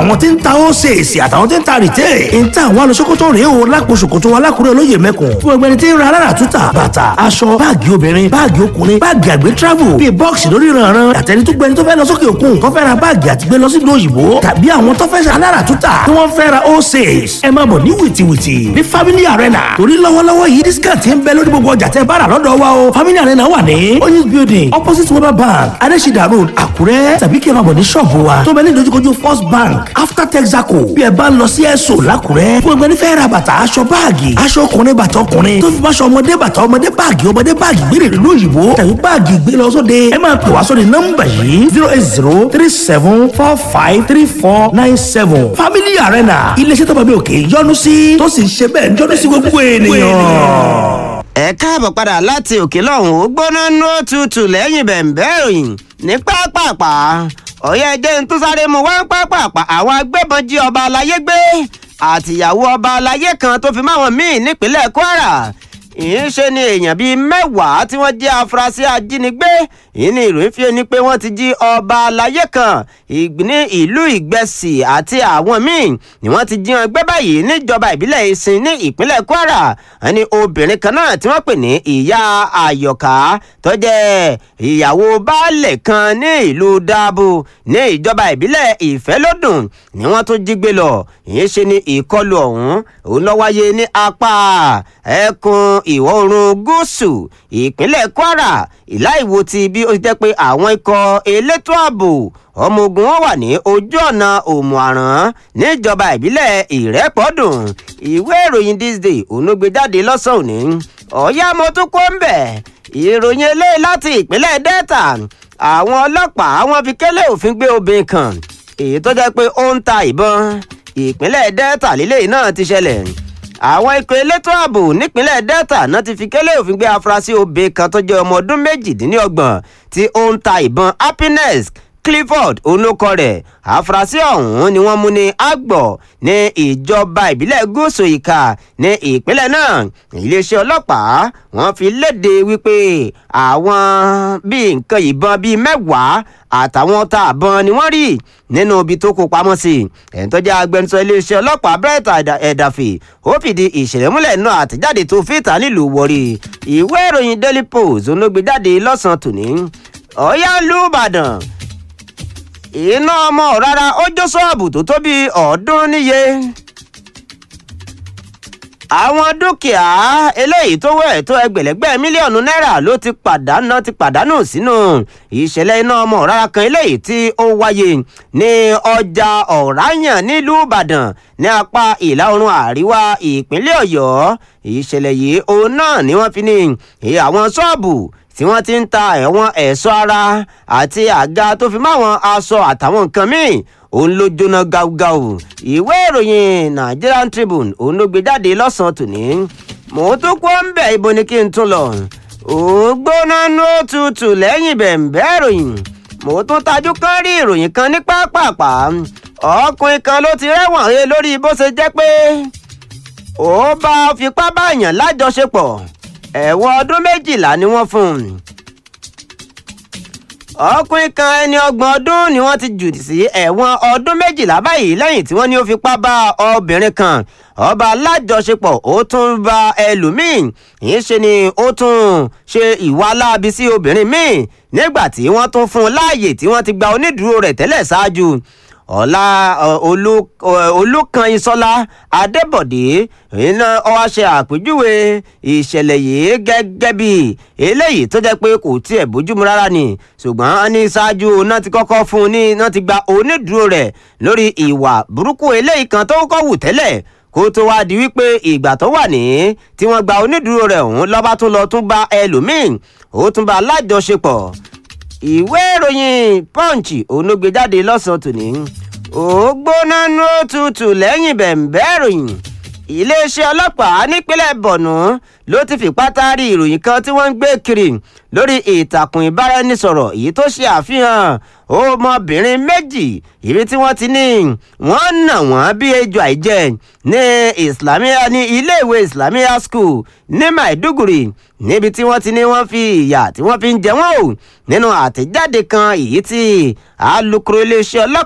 àwọn tí ń ta ó ṣe èsì àtàwọn tí ń ta rìtẹ́ ń ta àwọn alùsókòtò rèé o lápò ṣòkòtò alákùrẹ́ olóyè mẹ́kùn fún ẹgbẹ́ni tí ń ra alára túta bàtà aṣọ báàgì obìnrin báàgì ọkùnrin báàgì àgbẹ̀ travel bíi bọ́ọ̀sì lórí ìrànràn àtẹni tó gbẹni tó fẹ́ lọ sókè òkun tó fẹ́ ra báàgì àti gbé lọ sí ìlú òyìnbó tàbí àwọn tó fẹ́ ṣe alára túta tí wọ́n fẹ́ ra ó ṣe ẹ máa bọ̀ ní wìtìwìtì ní family arena torí lọ́wọ́lọ́wọ́ yìí discount ń bẹ lórí gbogbo ọjà tẹ́ bá rà lọ́dọ̀ wa o family arena wà ní oyinz building opposite weber bank adesida road àkúrẹ́ tàbí kí ẹ máa bọ̀ ní ṣọ́ọ̀bù wa tó bẹ ní ìdojúkojú first bank after texaco bí ẹ bá ń lọ sí ẹ̀sọ́ làkúrẹ́ fún ẹgbẹ́ nífẹ̀ẹ́ ra bàtà aṣọ báàgì aṣọ ọkùnrin bàtà ọkùnrin tó fi bá aṣọ ọmọdé bàtà ọmọdé báàgì ọmọdé báàgì gbére ìlú òyìnbó tàbí báàgì gbé lọ sóde ẹ máa pè wá sóde nọ́mbà yìí zero eight zero three seven four five three four nine seven family arena iléeṣẹ́ tó bá bí òkè yọ́nú sí tó sì ń ṣe bẹ́ẹ̀ yọ́nú sí gbogbo ènìyàn ẹ káàbọ̀ padà láti òkè lọ́hùn ó gbóná nú òtútù lẹ́yìn bẹ̀ǹbẹ̀ ìròyìn ní pápápá ọ̀yẹ́ ẹjẹ́ ń tún sáré mu wá pápápá àwọn agbébọn jí ọba aláyé gbé àtìyàwó ọba aláyé kan tó fi máwọn míì nípínlẹ̀ kwara ìyínṣe ni èèyàn bíi mẹ́wàá tí wọ́n jẹ́ afurasí ajínigbé yìí ni ìròyìn fi ni pé wọ́n ti jí ọba aláyé kan ní ìlú ìgbẹ́sì àti àwọn míì ni wọ́n ti jí wọn gbé báyìí níjọba ìbílẹ̀ ìsìn ní ìpínlẹ̀ kwara ẹni obìnrin kan náà tí wọ́n pè ní ìyá àyọ̀ká tó jẹ́ ìyàwó baálẹ̀ kan ní ìlú dáàbò ní ìjọba ìbílẹ̀ ìfẹ́lódùn ni wọ́n tún jí gbé lọ ìyínṣe ni ìkọlù ọ̀hún òun ló wáyé ní apá ẹkùn ìwọ̀ oòrùn gúúsù ìpínlẹ̀ kwara ìláìwo ti bí ó ti jẹ́ pé àwọn ikọ̀ elétò ààbò ọmọ ogun wọn wà ní ojú ọ̀nà òmùàrán níjọba ìbílẹ̀ ìrẹ́pọ̀dùn ìwé ìròyìn this day ònúgbèjáde lọ́sàn-án òní ọ̀yá mo tún kó ń bẹ̀ ìròyìn eléyìí láti ìpínlẹ̀ delta àwọn ọlọ́pàá wọn fi kélé òfin gbé obìnrin kan èyí tó jẹ́ pé ó ń ta ìbọn ìpínlẹ̀ delta lílé náà ti ṣẹlẹ̀ àwọn ikọ̀ elétò ààbò nípínlẹ̀ delta náà ti fi kélé òfin gbé afurasí obìnrin kan tó jẹ́ ọmọ ọdún méjìdínlọ́gbọ̀n tí ó ń ta ìbọn happiness clifford olókọ rẹ̀ àfúrásì ọ̀hún ni wọ́n mú ní àgbọ̀ ní ìjọba ìbílẹ̀ gúúsù ìka ní ìpínlẹ̀ náà iléeṣẹ́ ọlọ́pàá wọ́n fi léde wípé àwọn bíi nǹkan ìbọn bíi mẹ́wàá àtàwọn tá àbọn ni wọ́n rí nínú ibi tó kó pamọ́ sí ẹ̀ń tó jẹ́ agbẹnusọ iléeṣẹ́ ọlọ́pàá brett ẹ̀dàfẹ́ ó fìdí ìṣẹ̀lẹ̀ múlẹ̀ náà àtẹ̀jáde tó fìtà nílùú wọ̀rí ìwé ìròyìn daily post olóògbéjáde lọ́sàn-án tòní ọ̀yá lùbàdàn iná ọmọ rárá ó jó ṣọ́ọ̀bù tó tó bíi ọ̀ọ́dúnrún níye. àwọn dúkìá eléyìí tó wẹ̀ tó ẹgbẹ̀lẹ́gbẹ̀ mílíọ̀nù náírà ló ti pàdánù ti pàdánù sínú ìṣẹ̀lẹ̀ iná ọmọ rárá kan eléyìí tí ó wáyé ní ọjà ọ̀ráyàn nílùú ìbàdàn ní apá ìlà oòrùn àríwá ìpínlẹ̀ ọ̀yọ́ ìṣẹ̀lẹ̀ yìí òun náà ni wọ́n fi ní àwọn ṣọ́ọ̀bù tí wọ́n ti ń ta ẹ̀wọ̀n ẹ̀ṣọ́ ara àti àga tó fi máwọn aṣọ àtàwọn nǹkan míì òun ló jóná gáúgáú ìwé ìròyìn nigerian tribune òun ló gbé jáde lọ́sàn-án tòní mò ń tún kó ń bẹ̀ ibo ni kí n tún lọ òun gbóná ní òtútù lẹ́yìn bẹ̀ǹbẹ̀ ìròyìn mò ń tún tajú kán rí ìròyìn kan ní pápápá ọkùnrin kan ló ti rẹ́wọ̀n he lórí bó ṣe jẹ́ pé ó bá fipá báyàn lájọṣepọ̀ ẹ̀wọ̀n ọdún méjìlá ni wọ́n fún un. ọkùnrin kan ẹni ọgbọ̀n ọdún ni wọ́n ti jù sí ẹ̀wọ̀n ọdún méjìlá báyìí lẹ́yìn tí wọ́n ní ó fipá bá obìnrin kan ọba alájọṣepọ̀ ó tún bá ẹlòmíín yìí ṣe ni ó tún ṣe ìwà láabi sí obìnrin míì nígbà tí wọ́n tún fún un láàyè tí wọ́n ti gba onídùúró rẹ̀ tẹ́lẹ̀ ṣáájú ọ̀la olùkànyìnsọ́lá adébọ̀dé iná ọwọ́ ṣe àpèjúwe ìṣẹ̀lẹ̀ yìí gẹ́gẹ́ bí eléyìí tó jẹ́ pé kò tiẹ̀ bójúmu rárá ni ṣùgbọ́n a ní ṣáájú náà ti kọ́kọ́ fún un ní náà ti gba onídùúró rẹ̀ lórí ìwà burúkú eléyìí kan tó kọ́ wù tẹ́lẹ̀ kó tó wá di wípé ìgbà tó wà ní tí wọ́n gba onídùúró rẹ̀ ọ̀hún lọ́ba tún lọ tún bá ẹlòmíín ó tún bá alájọṣepọ̀ ìwé ìròyìn punch onígbèjáde lọ́sàn-án tòní ó gbóná nú òtútù lẹ́yìn bẹ̀ǹbẹ́ ìròyìn iléeṣẹ́ ọlọ́pàá nípínlẹ̀ bọ̀nú ló ti fipá taari ìròyìn kan tí wọ́n ń gbé kiri lórí ìtàkùn ìbáraẹnisọ̀rọ̀ èyí tó ṣe àfihàn ọmọbìnrin méjì ibi tí wọ́n ti ní wọ́n nà wọ́n bí ejò àìjẹ ní islamia ní iléèwé islamia school ní maiduguri níbi tí wọ́n ti ní wọ́n fi ìyà tí wọ́n fi ń jẹ wọ́n o nínú àtẹ̀jáde kan èyí tí alukoro iléeṣẹ́ ọlọ́pàá